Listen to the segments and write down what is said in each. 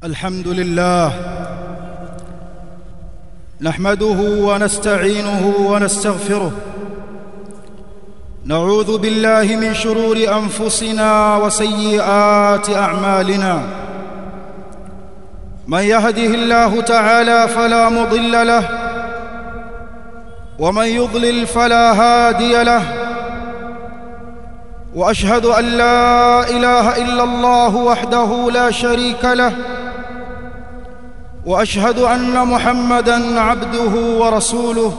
الحمد لله نحمده ونستعينه ونستغفره نعوذ بالله من شرور انفسنا وسيئات اعمالنا من يهده الله تعالى فلا مضل له ومن يضلل فلا هادي له واشهد ان لا اله الا الله وحده لا شريك له واشهد ان محمدا عبده ورسوله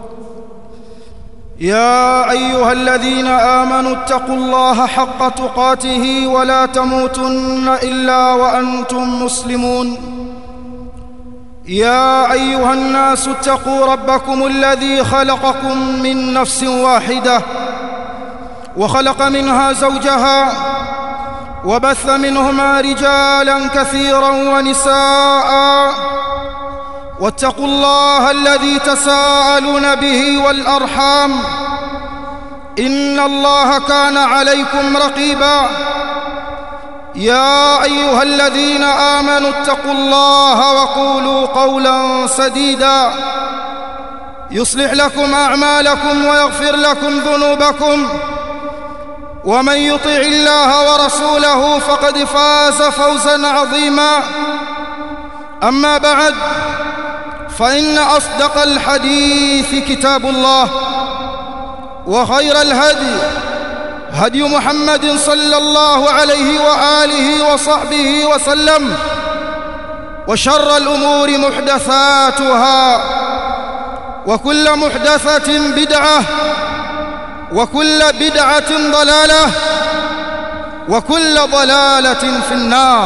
يا ايها الذين امنوا اتقوا الله حق تقاته ولا تموتن الا وانتم مسلمون يا ايها الناس اتقوا ربكم الذي خلقكم من نفس واحده وخلق منها زوجها وبث منهما رجالا كثيرا ونساء واتقوا الله الذي تساءلون به والارحام ان الله كان عليكم رقيبا يا ايها الذين امنوا اتقوا الله وقولوا قولا سديدا يصلح لكم اعمالكم ويغفر لكم ذنوبكم ومن يطع الله ورسوله فقد فاز فوزا عظيما اما بعد فان اصدق الحديث كتاب الله وخير الهدي هدي محمد صلى الله عليه واله وصحبه وسلم وشر الامور محدثاتها وكل محدثه بدعه وكل بدعه ضلاله وكل ضلاله في النار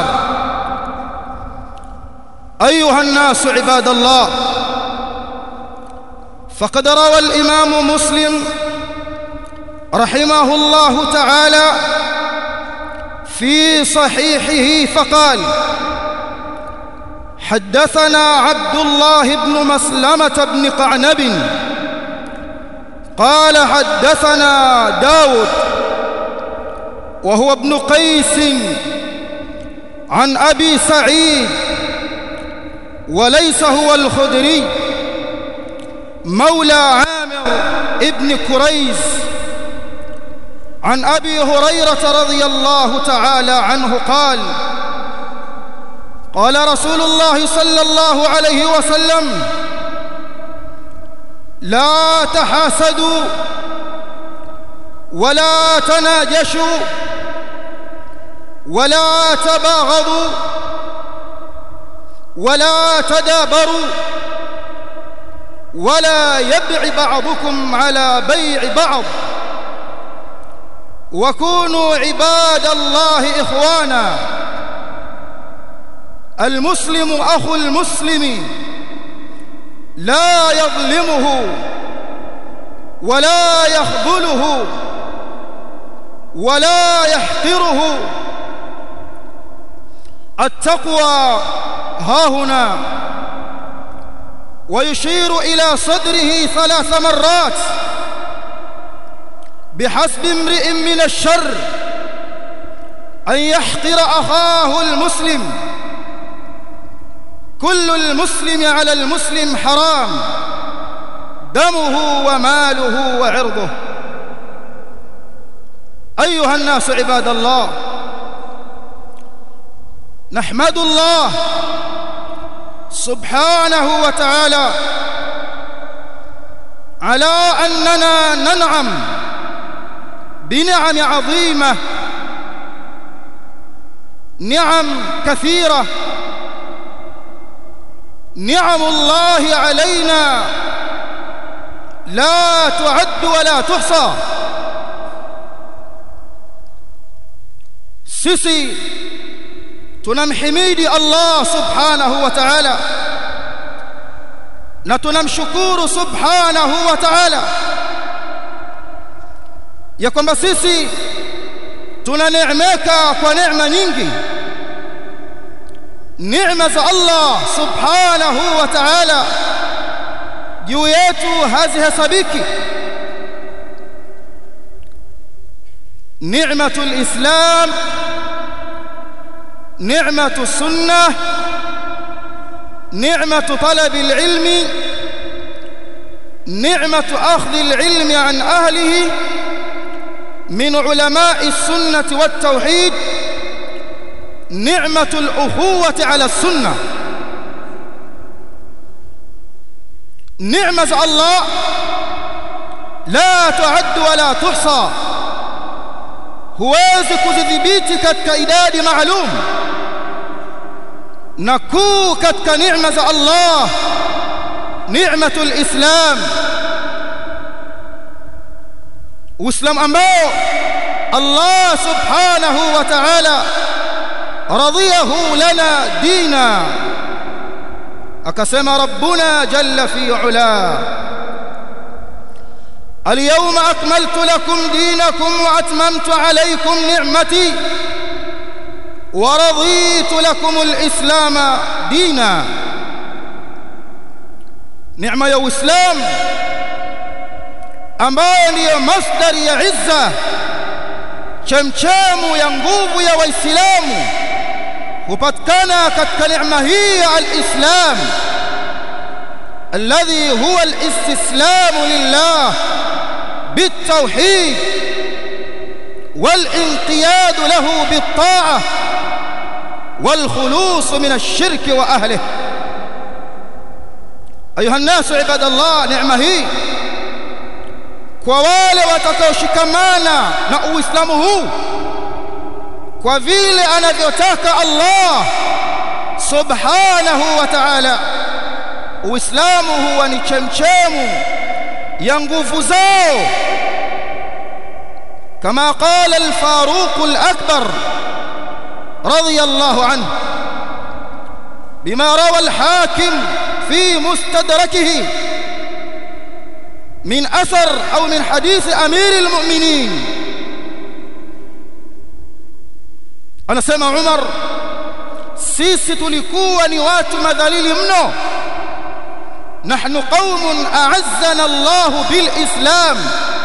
ايها الناس عباد الله فقد روى الامام مسلم رحمه الله تعالى في صحيحه فقال حدثنا عبد الله بن مسلمه بن قعنب قال حدثنا داود وهو ابن قيس عن ابي سعيد وليس هو الخدري مولى عامر ابن كريز عن ابي هريره رضي الله تعالى عنه قال قال رسول الله صلى الله عليه وسلم لا تحاسدوا ولا تناجشوا ولا تباغضوا ولا تدابروا ولا يبع بعضكم على بيع بعض وكونوا عباد الله اخوانا المسلم اخو المسلم لا يظلمه ولا يخذله ولا يحقره التقوى ها هنا ويشير الى صدره ثلاث مرات بحسب امرئ من الشر ان يحقر اخاه المسلم كل المسلم على المسلم حرام دمه وماله وعرضه ايها الناس عباد الله نحمد الله سبحانه وتعالى على اننا ننعم بنعم عظيمه نعم كثيره نعم الله علينا لا تعد ولا تحصى sisi tunamhimidi Allah subhanahu wa ta'ala na tunamshukuru subhanahu wa ta'ala ya kwamba sisi tunaneemeka kwa neema nyingi neema za Allah subhanahu wa ta'ala juu yetu hazihesabiki نعمة الإسلام نعمة السنة نعمة طلب العلم نعمة أخذ العلم عن أهله من علماء السنة والتوحيد نعمة الأخوة على السنة نعمة الله لا تعد ولا تحصى huwezi kuzidhibiti katika idadi maalum na kuu katika neema za Allah ni'matul islam uislamu ambao Allah subhanahu wa ta'ala radiyahu lana dina akasema rabbuna jalla fi ula اليوم أكملت لكم دينكم وأتممت عليكم نعمتي ورضيت لكم الإسلام دينا نعمة يا إسلام ambayo ndiyo masdari ya izza chemchemu ya nguvu ya waislamu hupatikana katika neema hii ya alislam alladhi huwa alistislamu lillah بالتوحيد والانقياد له بالطاعة والخلوص من الشرك وأهله أيها الناس عباد الله نعمة هي kwa wale watakaoshikamana na uislamu huu kwa vile anavyotaka Allah subhanahu wa ta'ala uislamu huwa ni chemchemu ya nguvu zao كما قال الفاروق الأكبر رضي الله عنه بما روى الحاكم في مستدركه من أثر أو من حديث أمير المؤمنين أنا سمع عمر sisi tulikuwa ni watu madhalili mno nahnu qaumun a'azzana Allah bil Islam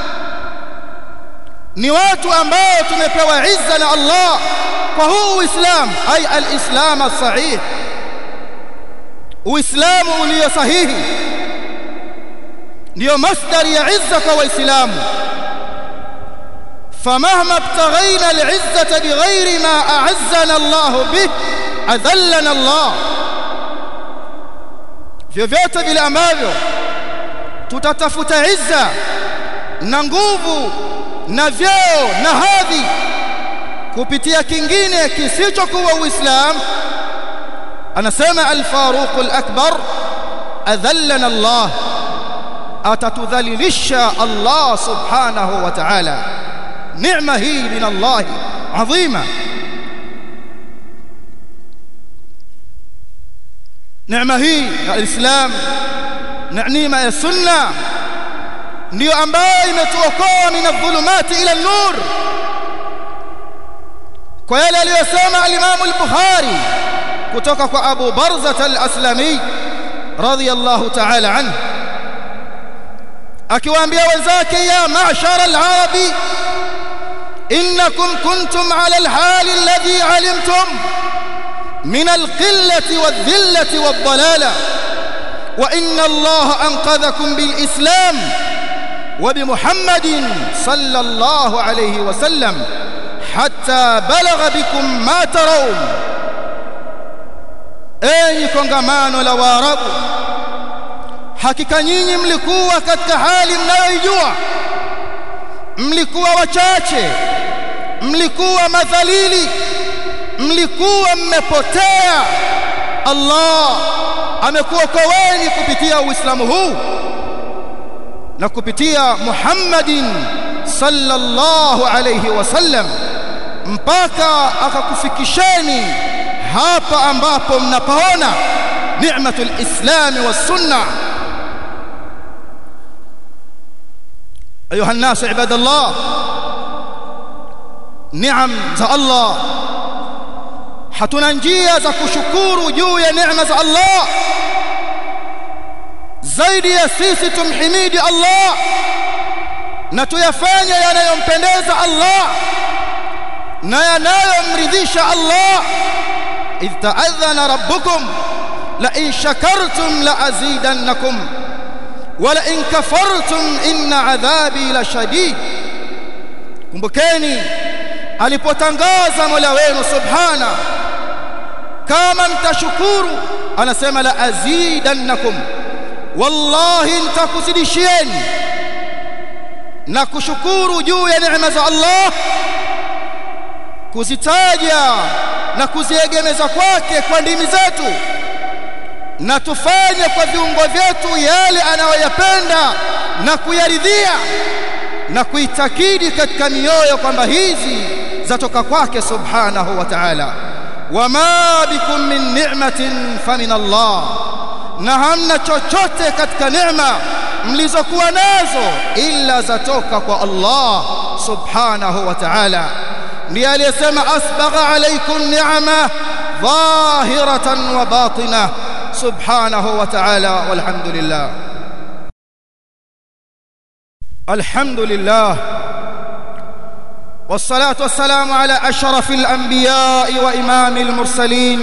ni watu ambao tumepewa izza na Allah kwa huu Uislam ay al-Islam as-sahih Uislamu ulio sahihi ndio masdari ya izza kwa waislamu فمهما ابتغينا العزة بغير ما أعزنا الله به أذلنا الله vyovyote vile ambavyo tutatafuta izza na nguvu na vyeo na hadhi kupitia kingine kisichokuwa uislamu anasema al-Faruq al-Akbar adhallana Allah atatudhalilisha Allah subhanahu wa ta'ala neema hii min Allah adhima neema hii ya Islam na neema ya sunna ndio ambayo imetuokoa min adh-dhulumati ila an-nur kwa yale aliyosema al-Imam al-Bukhari kutoka kwa Abu Barzah al-Aslami radiyallahu ta'ala anhu akiwaambia wenzake ya ma'shara al-arabi innakum kuntum ala al-hal alladhi alimtum من القلة والذلة والضلالة وإن الله أنقذكم بالإسلام وبمحمد صلى الله عليه وسلم حتى بلغ بكم ما ترون enyi kongamano la waarabu hakika nyinyi mlikuwa katika hali mnayoijua mlikuwa wachache mlikuwa madhalili mlikuwa mmepotea Allah amekuokoeni kupitia uislamu huu na kupitia Muhammadin sallallahu alayhi wasallam mpaka akakufikisheni hapa ambapo mnapaona ni'matul islam was sunna ayuha الناس عباد الله نعم za Allah hatuna njia za kushukuru juu ya neema za Allah zaidi ya sisi tumhimidi Allah na tuyafanye yanayompendeza Allah na yanayomridhisha Allah idh ta'adhana rabbukum la in shakartum la azidannakum wa la in kafartum inna adhabi la shadid kumbukeni alipotangaza Mola wenu subhana kama mtashukuru anasema la azidannakum wallahi nitakuzidishieni na kushukuru juu ya neema za Allah kuzitaja na kuziegemeza kwake kwa ndimi zetu na tufanye kwa viungo vyetu yale anayoyapenda na kuyaridhia na kuitakidi katika mioyo kwamba hizi zatoka kwake subhanahu wa ta'ala wama bikum min ni'matin famin Allah na hamna chochote katika neema mlizokuwa nazo illa zatoka kwa Allah subhanahu wa ta'ala ndiye aliyesema asbagha alaykum ni'ama dhahiratan wa batinah subhanahu wa ta'ala walhamdulillah alhamdulillah والصلاه والسلام على اشرف الانبياء وامام المرسلين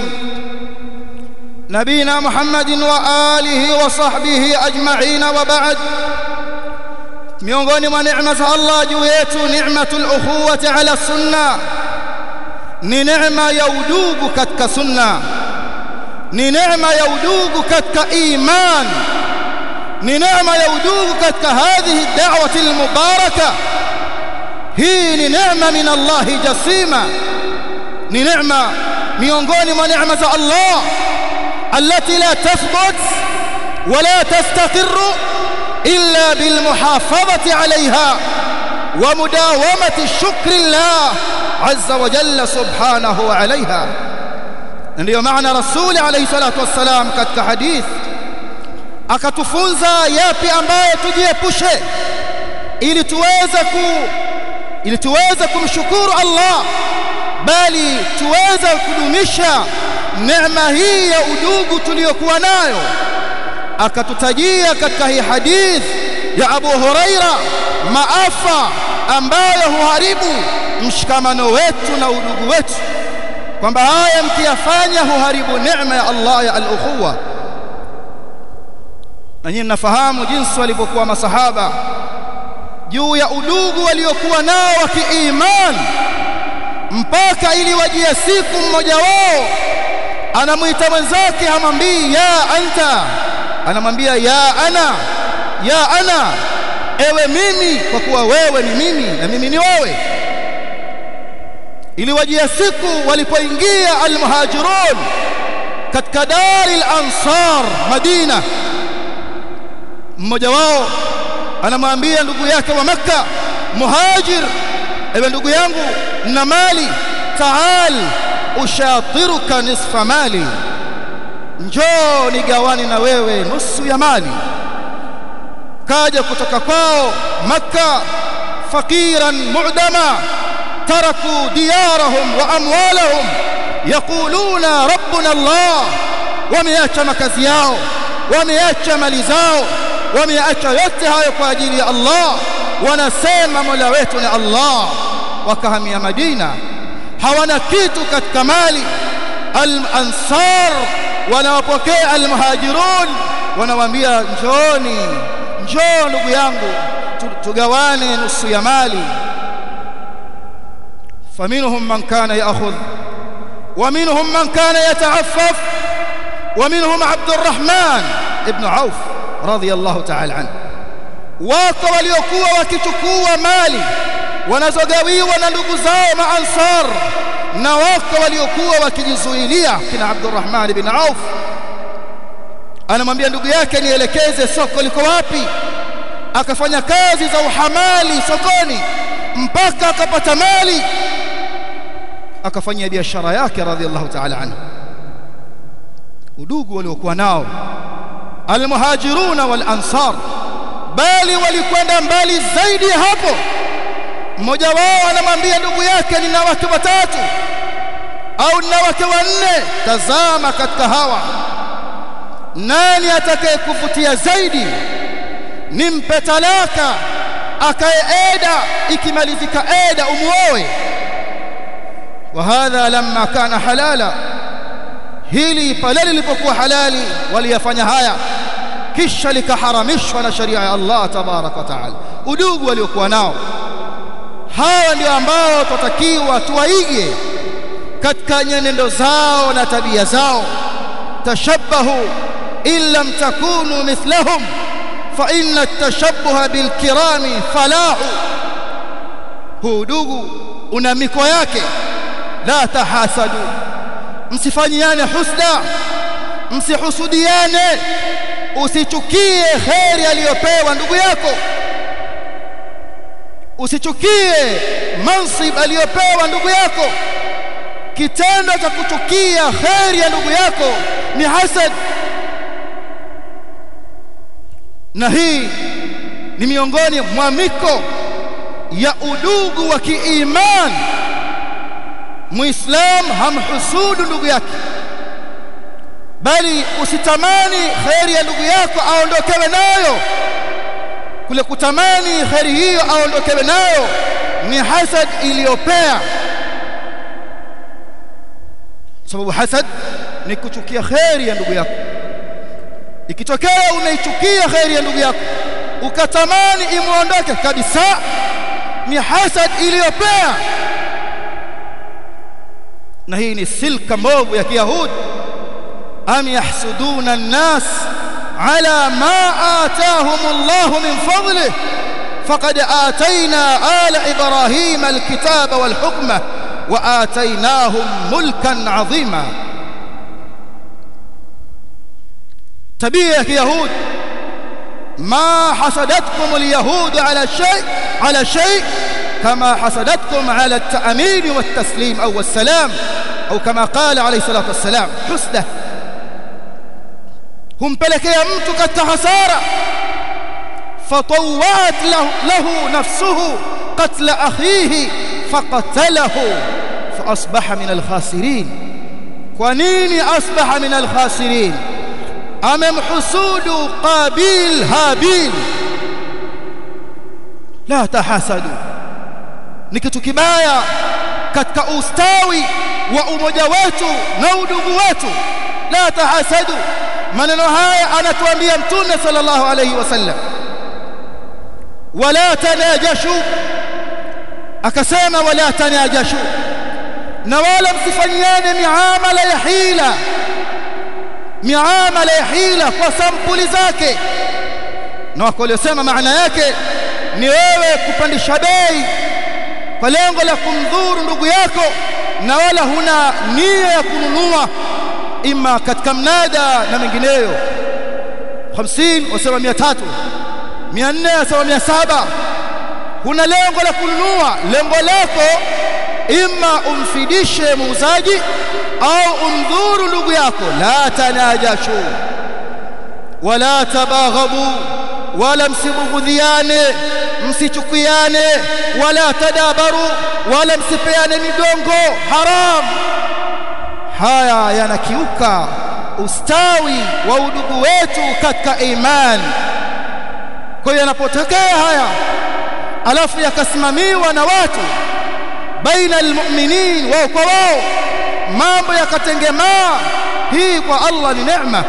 نبينا محمد واله وصحبه اجمعين وبعد miongoni mwa neema za Allah juu yetu ni'matul ukhuwati ala sunna ni neema ya udugu katika sunna ni neema ya udugu katika iman ni neema ya udugu katika hadhihi da'wati almubaraka hii ni neema min Allah jasima ni neema miongoni mwa neema za Allah التي لا تثبت ولا تستقر إلا بالمحافظة عليها ومداومة شكر الله عز وجل سبحانه عليها ndio maana rasuli alayhi salatu wassalam katika hadith akatufunza yapi ambayo tujiepushe ili tuweze ku ili tuweze kumshukuru Allah bali tuweze kudumisha neema hii ya udugu tuliyokuwa nayo akatutajia katika hii hadith ya Abu Huraira maafa ambayo huharibu mshikamano wetu na udugu wetu kwamba haya mkiyafanya huharibu neema ya Allah ya al-ukhuwa na nyinyi mnafahamu jinsi walivyokuwa masahaba juu ya udugu waliokuwa nao wa kiiman mpaka iliwajia siku mmoja wao anamwita mwenzake hamwambii ya anta anamwambia ya ana ya ana ewe mimi kwa kuwa wewe ni mimi na mimi ni wewe iliwajia siku walipoingia almuhajirun katika dari al-ansar Madina mmoja wao anamwambia ndugu yake wa maka muhajir ewe ndugu yangu na mali taal ushatiruka nisfa mali njoo nigawani na wewe nusu ya mali kaja kutoka kwao maka faqiran mu'dama taraku diyarahum wa amwalahum yaquluna rabbuna allah wameacha makazi yao wameacha mali zao wameacha yote hayo kwa ajili ya Allah wanasema mola wetu ni Allah wakahamia Madina hawana kitu katika mali al-ansar wanawapokea al-muhajirun wanawaambia njooni njoo ndugu yangu tugawane nusu ya mali faminhum man kana ya'khudh ومنهم من كان يتعفف ومنهم عبد الرحمن ابن عوف رضي الله تعالى عنه wako waliokuwa wakichukua mali wanazogawiwa na ndugu zao maansar na wako waliokuwa wakijizuilia kina Abdurrahman ibn Auf anamwambia ndugu yake nielekeze soko liko wapi akafanya kazi za uhamali sokoni mpaka akapata mali akafanyia biashara yake radhiallahu ta'ala anhu udugu waliokuwa nao almuhajiruna wal ansar bali walikwenda mbali zaidi hapo mmoja wao anamwambia ndugu yake nina wake watatu au nina wake wanne tazama katika hawa nani atakayekuvutia zaidi nimpe talaka akae eda ikimalizika eda umuoe وهذا لما كان حلالا hili pale lilipokuwa halali waliyafanya haya kisha likaharamishwa na sharia ya Allah tabarak wa taala udugu waliokuwa nao hawa ndio ambao tutakiwa tuwaige katika nyenendo zao na tabia zao tashabbahu in lam takunu mithlahum fa inna at-tashabbuha bil kirami falahu huu udugu una miko yake la tahasadu msifanyiane husda msihusudiane usichukie kheri aliyopewa ndugu yako usichukie mansib aliyopewa ndugu yako kitendo cha kuchukia kheri ya ndugu yako ni hasad na hii ni miongoni mwa miko ya udugu wa kiimani muislam hamhusudu ndugu yake bali usitamani kheri ya ndugu yako aondokewe nayo kule kutamani kheri hiyo aondokewe nayo ni hasad iliyopea sababu hasad ni kuchukia kheri ya ndugu yako ikitokea unaichukia kheri ya ndugu yako ukatamani imuondoke kabisa ni hasad iliyopea na hii ni silka mbovu ya kiyahudi am yahsuduna an-nas ala ma ataahum Allah min fadlihi faqad atayna ala ibrahima al-kitaba wal-hukma wa ataynahum mulkan 'azima tabia ya kiyahudi ما حسدتكم اليهود على شيء على شيء كما حسدتكم على التأمين والتسليم أو السلام أو كما قال عليه الصلاة والسلام حسده هم pelekea mtu katika hasara فطوعت له, له نفسه قتل أخيه فقتله فأصبح من الخاسرين kwa nini asbaha min alkhasirin amemhusudu qabil habil la tahasadu ni kitu kibaya katika ustawi wa umoja wetu na udugu wetu la tahasadu maneno haya anatuambia mtume sallallahu alayhi wasallam wala tanajashu akasema wala tanajashu na wala msifanyiane miamala ya hila miamala ya hila kwa sampuli zake na wako waliosema maana yake ni wewe kupandisha bei kwa lengo la kumdhuru ndugu yako na wala huna nia ya kununua ima katika mnada na mengineyo 50 wasema 300 400 wasema 700 huna lengo la kununua lengo lako ima umfidishe muuzaji au umdhuru ndugu yako la tanajashu wala tabaghabu wala msibughudhiane msichukiane wala tadabaru wala msipeane midongo haram haya yanakiuka ustawi wa udugu wetu katika imani kwa hiyo yanapotokea haya alafu yakasimamiwa na watu baina almu'minin wao kwa wao mambo yakatengemaa hii kwa Allah ni neema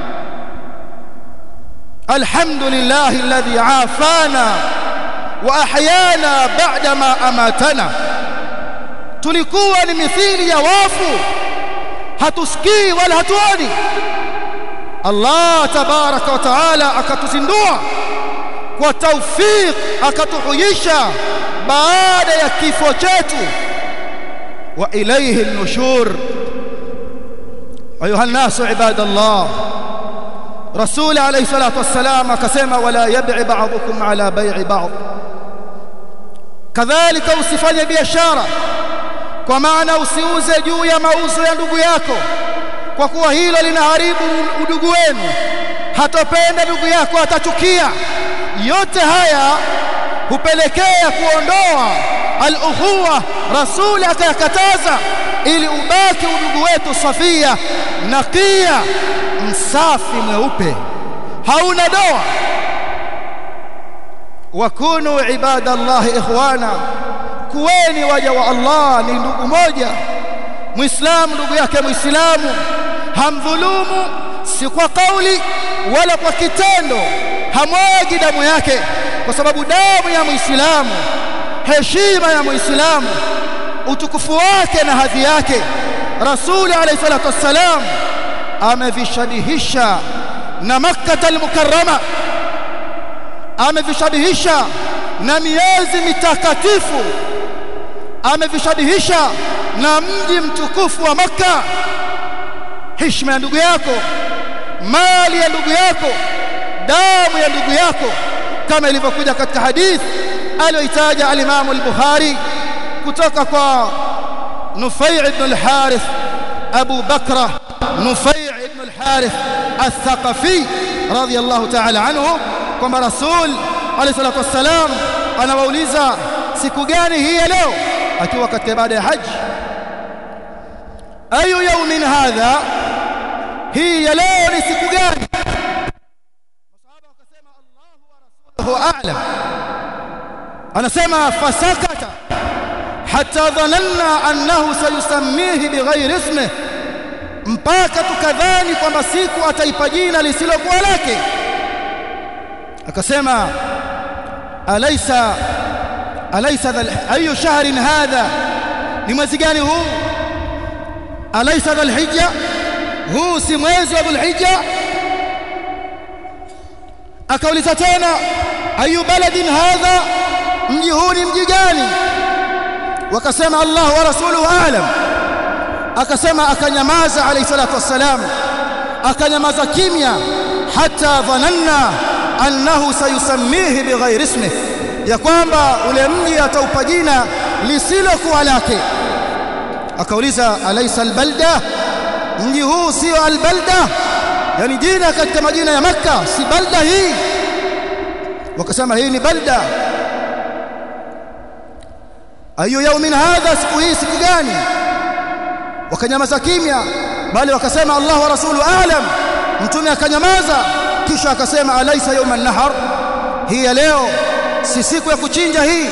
alhamdulillah alladhi afana wa ahyana ba'da ma amatana tulikuwa ni mithili ya wafu hatusikii wala hatuoni Allah tabaraka wa taala akatuzindua kwa tawfik akatuhuisha baada ya kifo chetu wa ilayhi an-nushur ayuha an-nasu ibadallah rasul alayhi salatu wassalam akasema wala yab'i ba'dukum ala bay'i ba'd kadhalika usifanye biashara kwa maana usiuze juu ya mauzo ya ndugu yako kwa kuwa hilo linaharibu udugu wenu hatopenda ndugu yako atachukia yote haya hupelekea kuondoa al-ukhuwa rasuli akayakataza ili ubaki udugu wetu safia nakia msafi mweupe hauna doa wakunu ibadallahi ikhwana kuweni waja wa Allah ni ndugu moja muislamu ndugu yake muislamu hamdhulumu si kwa kauli wala kwa kitendo hamwagi damu yake kwa sababu damu ya muislamu heshima ya muislamu utukufu wake na hadhi yake rasuli alayhi salatu wassalam amevishabihisha na makkah al-mukarrama amevishabihisha na miezi mitakatifu amevishabihisha na mji mtukufu wa makka heshima ya ndugu yako mali ya ndugu yako damu ya ndugu yako kama ilivyokuja katika hadith aliyoitaja al-Imam al-Bukhari kutoka kwa Nufai' ibn al-Harith Abu Bakra Nufai' ibn al-Harith al-Thaqafi radiyallahu ta'ala anhu kwamba Rasul alayhi salatu wassalam anawauliza siku gani hii ya leo akiwa katika ibada ya haji ayu yawmin hadha hii ya leo ni siku gani masahaba wakasema Allahu wa rasuluhu a'lam anasema fasakata hatta dhananna annahu sayusammihi bighairi ismihi mpaka tukadhani kwamba siku ataipa jina lisilokuwa lake akasema alaysa alaysa ayu shahrin hadha ni mwezi gani huu alaysa dhulhijja huu si mwezi wa dhulhijja akauliza tena ayu baladin hadha mji huu ni mji gani wakasema Allah wa rasuluhu aalam akasema akanyamaza alayhi salatu wassalam akanyamaza kimya hata dhananna annahu sayusammihi bighairi ismihi ya kwamba ule mji ataupa jina lisilokuwa lake akauliza alaysa albalda mji huu sio albalda yani jina katika majina ya makka si balda hii wakasema hii ni balda ayu yaumin hadha siku hii siku gani wakanyamaza kimya bali wakasema Allah wa rasulu alam mtume akanyamaza kisha akasema alaysa yawm an-nahar hii ya leo si siku ya kuchinja hii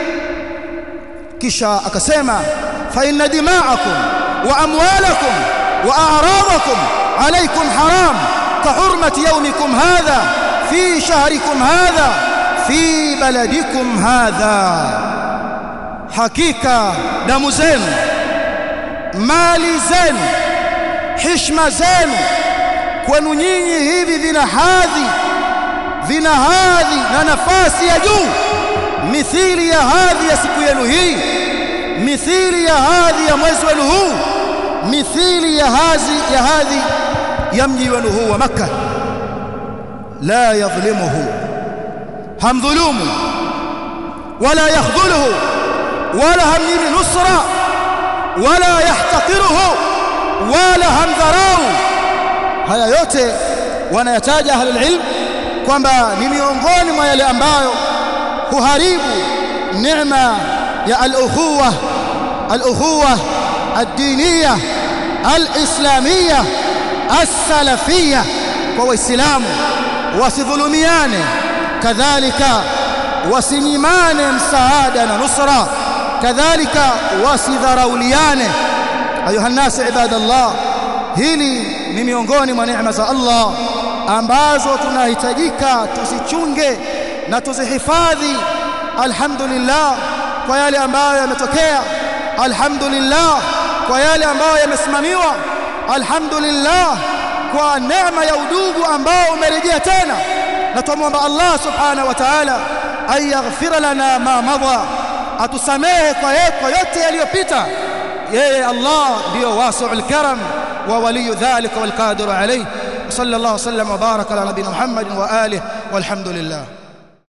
kisha akasema fa inna dima'akum wa amwalakum wa a'radakum alaykum haram ka hurmati yawmikum hadha fi shahrikum hadha fi baladikum hadha hakika damu zenu mali zenu heshima zenu kwenu nyinyi hivi vina hadhi vina hadhi na nafasi ya juu mithili ya hadhi ya siku yenu hii mithili ya hadhi ya mwezi wenu huu mithili ya hadhi ya hadhi ya mji wenu huu wa Makka la yadhlimuhu hamdhulumu wala yakhdhuluhu wala hamnyimi nusra wala yahtaqiruhu wala hamdharau haya yote wanayataja ahlul ilm kwamba ni miongoni mwa yale ambayo huharibu neema ya al-ukhuwa al-ukhuwa ad-diniya al-islamiyya as-salafiyya kwa waislamu wasidhulumiane kadhalika wasinyimane msaada na nusra kadhalika wasidharauliane ayuha nasi ibadallah hili ni miongoni mwa neema za Allah ambazo tunahitajika tuzichunge na tuzihifadhi alhamdulillah kwa yale ambayo yametokea alhamdulillah kwa yale ambayo yamesimamiwa alhamdulillah kwa neema ya udugu ambao umerejea tena na tumwomba Allah subhanahu wa ta'ala ayaghfir lana ma madha atusamehe kwa kwa yote yaliyopita yeye Allah ndio wasi'ul karam wa waliyu dhalika wal qadiru alayhi sallallahu sallam wa baraka ala nabiyina Muhammadin wa alihi walhamdulillah